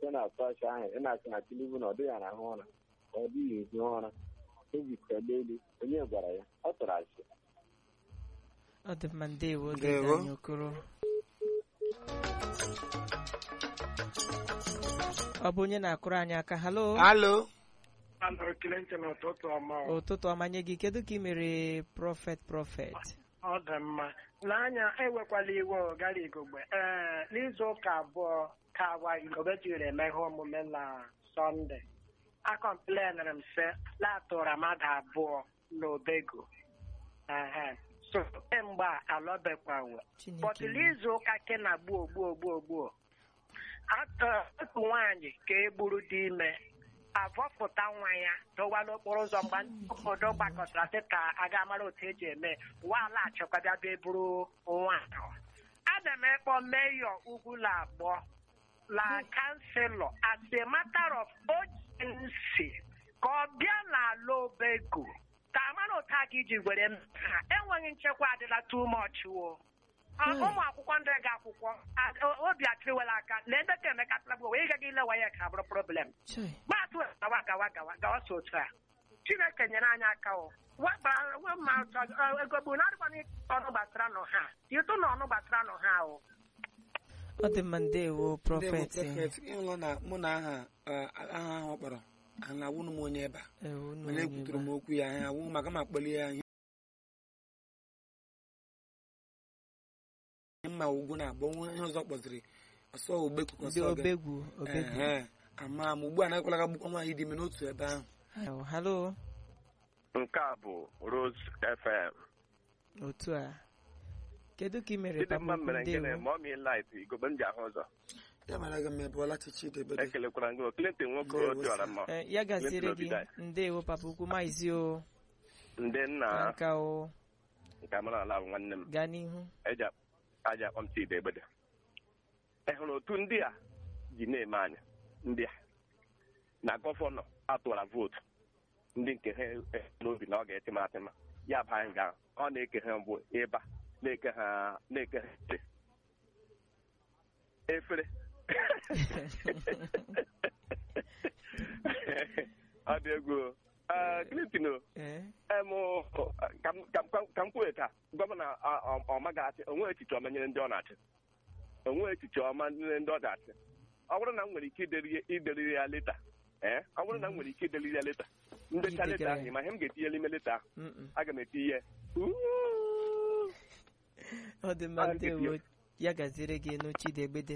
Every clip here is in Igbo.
site na sọọchị ahụ ị na-asị na Tinubu na ọ dịghị arahụ ụra ọ dịghị ehi ụra ebikọla elu onye gwara ya ọ tụrụ asị ọ dị mma ndewo Ndewo. anyị okoro ọ bụ onye na-akụrụ anyị aka halo alo Ana ekele ntị n'ụtụtụ ọma ọ. ụtụtụ ọma nye gị kedu ka ị mere prọfet prọfet ọ dị mma n'anya ewekwala iwe ọ gara igogbe ee n'izu ụka abụọ ka agwa igogbe jiri eme ihe omume na sọnde akọmplenere m sị latụra mmadụ abụọ n'obego ehe so kemgbe a alọbekwawe Chineke bọtụlụ izu ụka ke na gbuo gbuo gbuo gbuo atọ otu nwaanyị ka e gburu dị ime avọpụta nwa ya dọwa n'okporo ụzọ mgbe ndị obodo gbakọtara sị ka a ga mara otu eji eme nwaala achịkwabịa bịa buru nwa ahụ ana m ekpọ meyọ ugwula abụọ la kanselọ as a matter of urgency ka ọ bịa n'ala obego ka amara otu a ga iji were mee ha enweghị nchekwa adịla too much wo Ọ- ụmụ akwụkwọ ndị ga akwụkwọ a- o- obi atịrịwela aka lee ebe ka emeka tụlagbo wee gaghị ilewa ya ka bụrụ problem Chai. gbatụ gawa gawa gawa gawa so otu a chineke nyere anyị aka o weba- we ma ọ- ego gbu na adịkwana ọnụ gbasara nọ ha ịtụ na ọnụ gbasara nọ ha o ọ dị mma ndewo ndewo prọfet prọfet ịhụla na mụ na aha eh, aha ahụ ọ kpọrọ a na-awụnụ m onye ebe a Eh, unu mana onye ekwuturu m ba. okwu ya ha awụ maka ma akpọlie ya ihe mma ugwu na-agba onwe ihe ọzọ kpọziri ọsọ ogbeku ka ndị ọsọ gị obegwu obegwu Ehe, ama m ugbu a na-ekwela ga gbukwa nwaanyị dị ime n'otu ebe ahụ Oh, halo nke a bụ Rose FM otu a kedu ka ị mere Chidimma papa mere nke ndewo na mọmi light igogbe m ji ahụ ụzọ ya mara gị mma ebe ọlachichi debede ekelekwara gị Clinton nwoke Ndewo, dịọra mma Eh, ya gasịrị Clinton gị Obidia. ndewo papa ukwu maizi o ndị nna nka o nke amara ala bụ nwanne m gaa n'ihu eji akp- aja akpọ m chidi egbede ị hụrụ otu ndị a ji na-eme anyị ndị a na gọvanọ atụra vootu ndị nke ha eh, n'obi na ọ ga-etima atịma ya bụ anyị ga ọ na-eke ha mbụ ịba na-eke ha na-eke ha ite efere ọ dị egwu o. Eh, Clinton o Eh, em ka m- ka m- ka m kwuo ka gọvanọ ọ- ọ- ọma ga-achị onwe echiche ọma nyere ndị ọ na-achị onwe echiche ọma nyere ndị ọ ga-achị ọ bụrụ na m nwere ike ideri- ideriri ya leta ee ọ bụrụ na m nwere ike ideriri ya leta ndecha leta Idegara ahụ ya. ma ihe m ga-etinye n'ime leta ahụ mm-mm. aga m etinye "Uuu." ọ dị mma Ah, ndewo dibịa. ya gaziere gị n'ochidegbede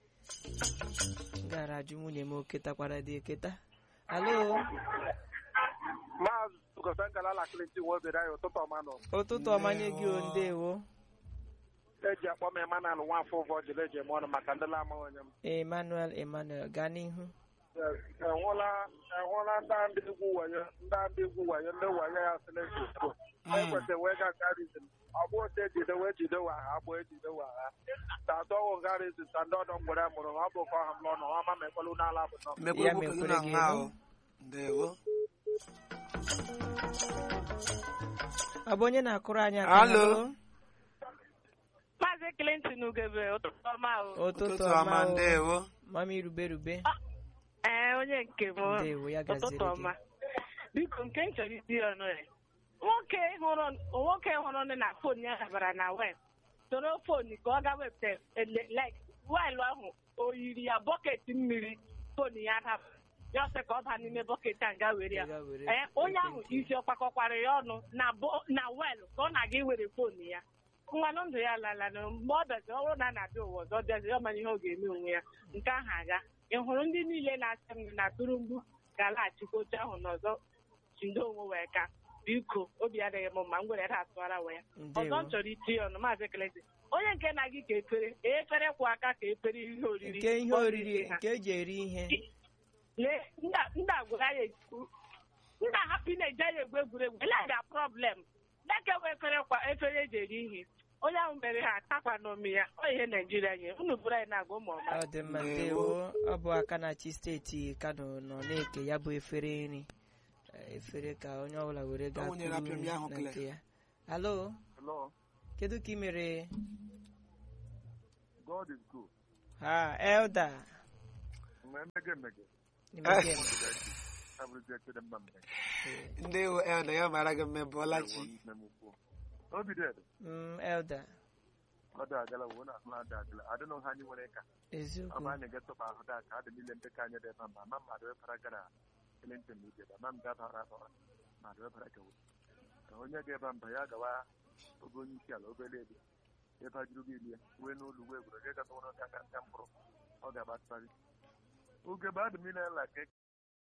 gara ajụ nwunye m oketakwara dị eketa halo maazị gosangala ala klenti wobere anyị ụtụtụ ọma nọ ụtụtụ ọma nye gị o ndewo eji akpọ m emanal nwafọ ụvọ jiri eji eme ọnụ maka ndị lama onye m emmanuel emmanuel gaa n'ihu enwụla enwụla ndị ndị egwu wayo ndị ndị egwu wayo ndị wayo ya silesi ekwesịrị wee ga garizin ọ bụ otu ejide wee jide wa ha agbụ ejide wa ha ta atọwụ garizin ta ndị ọdọ mgbere mụrụ ọ bụ ka ọha m lọ nọ ọma ma ekwelu n'ala bụ nọ mmekwere Ya okwu ka gị mekwere na gị nwa elu. ahụ ndewo ọ bụ onye na-akụrụ anyị aka Halo. Maazị Clinton Ugebe ụtụtụ ọma o. ụtụtụ ọma ọma o. ndewo mami rube rube Ee, onye nke m. ndewo ya Ụtụtụ gaziere gị ọma. Biko nke m chọrọ isi ọnụ ya. Nwoke hụrụ nwoke hụrụ ndị na fon ya dabara na web soro fon ka ọ ga wepụta ele- like waịlụ ahụ o yiri ya bọket mmiri fon ya daba ya ọsị ka ọ baa n'ime bọket a nga were ya Ya were ee onye ahụ ekwentị. isi ọ kpakọkwara ya ọnụ na bo- na weelụ ka ọ na-aga iwere fon ya mmanụ ndụ ya lala na mgbe ọ bịazi ọ bụrụ na a na-abịa ụwa ọzọ bịazi ọ mara ihe ọ ga-eme onwe ya nke ahụ aga ị hụrụ ndị niile na-asị m na turumgbu ga-alaghachikwa oche ahụ n'ọzọ jido onwe wee ka biko obi adịghị m mma m gwere ya atụara wee ya ọzọ ndewo m chọrọ itinye ọnụ maazị kelezi onye nke na-agị ka efere efere kwụ aka ka efere ihe oriri nke ihe ọ oriri riri ha. nke eji eri ihe lee ndị agwara ya ekwu ndị ahapụ na-eje ya egwu egwuregwu ele ga problem deke wee efere kwa efere eji eri ihe onye ahụ mere ha atakwa n'omi ya ọ ihe naijiria nye unu bụrụ anyị na-agụ ụmụ ọma ọ dị mma Ndewo. ndewo ọ bụ aka na-achị steeti kano nọ na-eke ya bụ efere nri Eh, efere ka onye ọbụla were gaa O nwere apịa m ya ahụ na Claire. nke ya halo kedu ka ị mere God is good. ha elda ma emege emege Imege eme. abụrụzie chede mma mmege Eh, ndị wụ elda ya mara gị mme bụọlachi nne m ukwu obi dị edo mm, elder ọ dị agala wo na ahụ ada agala adịnụ ha anyị nwere ka ọ eziokwu bụ anyị ga-etụba ahụ da ka adị niile ndị ka anyị dị ebe ma ma mmadụ wepara gara Clinton na ije ma m dabara akpọrọ mmadụ wepara ka ka onye ga-ebe mba ya gawa oge onye isi ala obere ebe ebe a jụrụ gị ilie wee n'ụlọ uwe egwuregwu gata ụrụ ka aka mkpụrụ ọ ga-agbatịrị oge bụ adị niile la ka